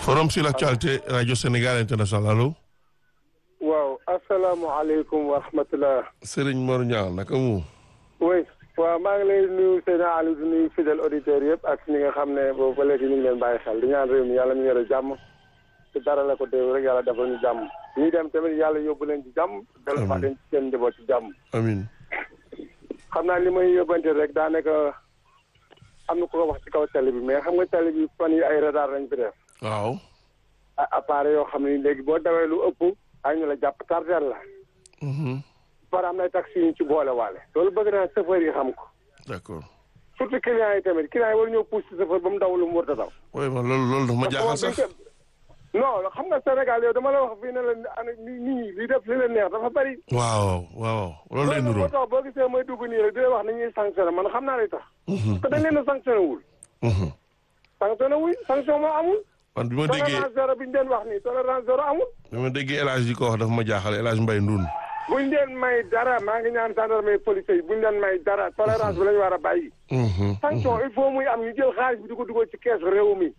forum sur l'actualité radio Sénégal international allo. waaw asalaamaaleykum wa rahmatulah. Serigne Mor Niang naka mu. oui waaw maa ngi lay nuyu Seydina Aliou di nuyu fidèle auditeurs yëpp ak ñi nga xam ne boobu ba léegi ñu ngi leen bàyyi xel di ñaan réew mi yàlla ñu yore jàmm te dara la ko déw rek yàlla defal ñu jàmm ñuy dem tamit yàlla yóbbu leen ci jàmm. dellu fa den ci seen njaboot ci jàmm. amiin. xam naa li may yóbbante rek daanaka am na ku ko wax ci kaw télé bi mais xam nga télé bi fan yi ay radar lañ fi def. waaw. ay appareil yoo xam ne léegi boo dawee lu ëpp ay ñu la jàpp tardeel la. par am na taxi yi ñu ci boole waale. loolu bëgg naa chauffeur yi xam ko. d'accord. surtout clients yi tamit clients yi war ñëw pousse chauffeur ba mu daw lu mu war a daw. oui man loolu loolu dafa ma jaaxal sax. non xam nga Sénégal yow dama la wax fii ne la ana nit ñi li def li leen neex dafa bari. waaw waaw loolu lay loolu nuroo. moo tax boo gisee mooy dugg nii rek di wax ni ñuy sanctionné man xam naa li tax. parce que dañ leen a sanctionné wul. sanctionné wuñ sanction moo amul. man bi ma déggee tolérance zéro bi ñu leen wax nii tolérance zéro amul. bi ma déggee El Hadj di ko wax dafa ma jaaxal El Hadj Mbaye Ndoun. buñ leen may dara maa ngi ñaan gendarmerie police yi buñ leen may dara tolérance bi la ñu war a bàyyi. sanction il faut muy am ñu jël xaalis bi di ko dugal ci keesu réew mi.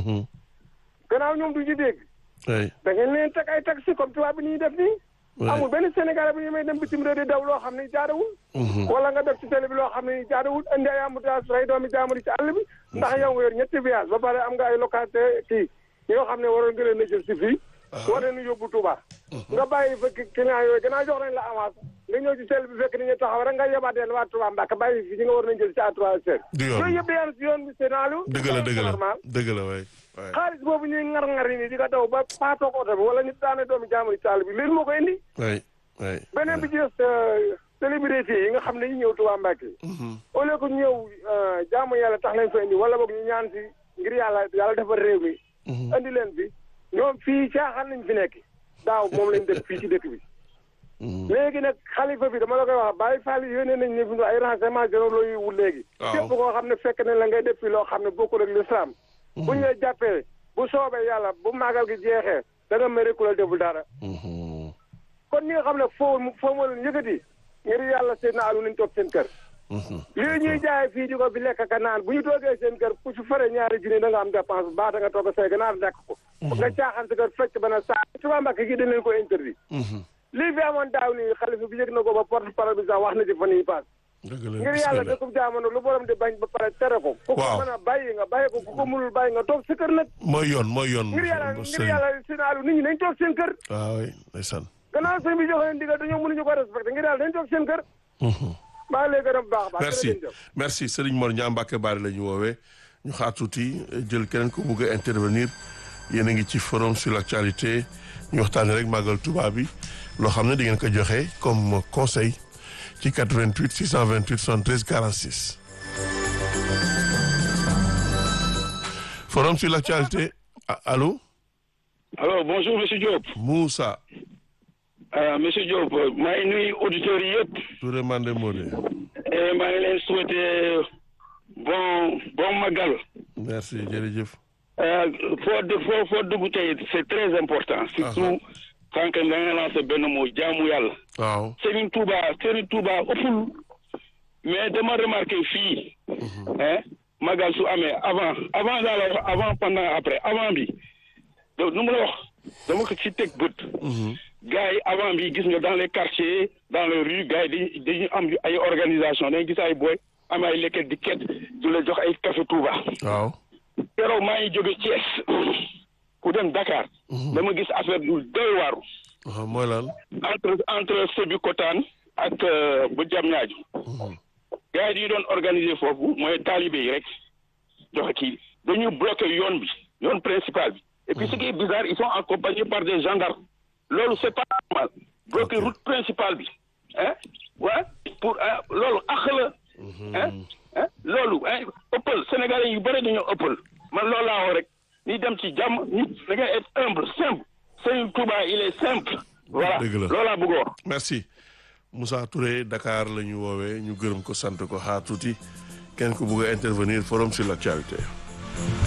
gannaaw ñoom du ñu dégg. oui. da ngeen leen teg ay taxi comme tubaab bi ni ñuy def nii. amul benn Sénégalais bu ñu may dem bitim réew di daw loo xam ne jaadawul. wala nga def ci télé bi loo xam ne jaadawul indi ay embouteillage rey doomi jaamur ci àll bi. ndax yow nga yor ñetti viage ba pare am nga ay localité kii yoo xam ne waroon nga leen a jël si fii. war leen a yóbbu Touba. nga bàyyi fa client yooyu gannaaw jox nañ la avance nga ñëw ci télé bi fekk ni ñu taxaw rek nga yebaateel waa Touba Mbacke bàyyi fi ñi nga war nañ jël ci à trois heures. du yoon yooyu yëpp day am si yoon bi c'est normal. dëgg la dëgg la dëgg la waay. waay xaalis boobu ñuy ngar-ngar yi nii di nga daw ba paatoog oto bi wala ñu daane doomi jaamur ci àll bi léegi moo ko indi. waay waay. beneen bi ci des célébrité yi nga xam ne ñu ñëw Touba Mbacke. au lieu que ñu ñëw jaamu yàlla tax leen fa indi wala boog ñu ñaan si ngir yàlla yàlla defar réew mi. indi leen fi ñoom fii caaxaan nañ fi nekk daaw moom lañ def fii ci dëkk bi. léegi nag xalifa bi dama la koy wax Baye Fall yónnee nañ ne fi ay renseignements généraux yu wul léegi. waaw képp koo xam ne fekk nañ la ngay def fi loo xam ne bokkul ak l'islam. bu ñu la jàppee bu soobee yàlla bu màggal gi jeexee da nga mere ku la deful dara. kon ñi nga xam ne foo foo ma leen yëkkati ngir yàlla seen na alu nañ toog seen kër. lii ñuy jaay fii di ko fi lekk ka naan bu ñu toogee seen kër ku ci fare ñaari junni da nga am dépense bu baax da nga toog a say ganaar lekk ko. nga caaxaan sa kër fekk ba na saa Touba Mbacke gi dañ leen ko interdit. lii fi amoon daaw nii xalifa bi yëg na ko ba porte parole bi sax wax na ci fan yii paas. dëgg la ngir yàlla dëkkub jamono lu borom di bañ ba pare tere ko. ku ko waaw mën a bàyyi nga bàyyi ko ku ko mënul bàyyi nga toog sa kër nag. mooy yoon mooy yoon. ngir yàlla ngir sëriñ yàlla sinaalu nit ñi nañ toog seen kër. waaw oui ndeysaan. gannaaw sëñ bi joxe leen digal dañoo mënuñu ko respecté ngir yàlla dañ toog seen kër. maa ngi lay gërëm bu baax a baax. merci jërëjëf. merci Serigne Mor Niang Mbacke Bari la ñu woowee ñu xaar tuuti jël keneen ko bëgg a intervenir yéen a ngi ci forum sur l'actualité ñu waxtaanee rek màggal Touba bi loo xam ne di ngeen ko joxe comme conseil ci 88 628 73 46. forum sur l'actualité ah, allô alors bonjour monsieur Diop Moussa euh, monsieur Diop maa ngi nuyu auditeurs yi yëpp Touré Mandé Modé et maa ngi leen souhaiter bon bon magal merci jërëjëf. euh, foo dë foo foo dugg tey c'est très important surtout quand que nga nga lancé benn mot jaamu yàlla waaw Serigne Touba Serigne Touba ëppul mais dama remarqué fii hein magal su amee avant avant daa la wax avant pendant après avant bi donc nu mu la wax dama ko ci teg bët gars yi avant bi gis nga dans les quartiers dans les rues gars yi dañuy dañuy am ay organisation dañuy gis ay boy am ay lekket di ket du la jox ay café Touba waaw keroog maa ngi jóge Thiès ku dem Dakar dama gis affaire du doy waaru waaw mooy lan entre entre Sébikotane ak bu Diamniadio gars yi doon organiser foofu mooy talibé yi rek joxe kii dañuy bloqué yoon bi yoon principal bi et puis ce qui est bizarre ils sont accompagnés par des gendarmes loolu c'est pas normal bloqué route principale bi hein ouais pour ah loolu àq la hein hein loolu hein ëppal sénégalais yu bëri dañoo ëppal man loolu laa wax rek ni dem ci jàmm nit da ngay être humble simple Serigne Touba il est simple voilà Dëgg la. loolu laa bëgg a wax merci Moussa Touré Dakar la ñu woowee ñu gërëm ko sant ko xaar tuuti kenn ku bugg a intervenir forum sur l'actualité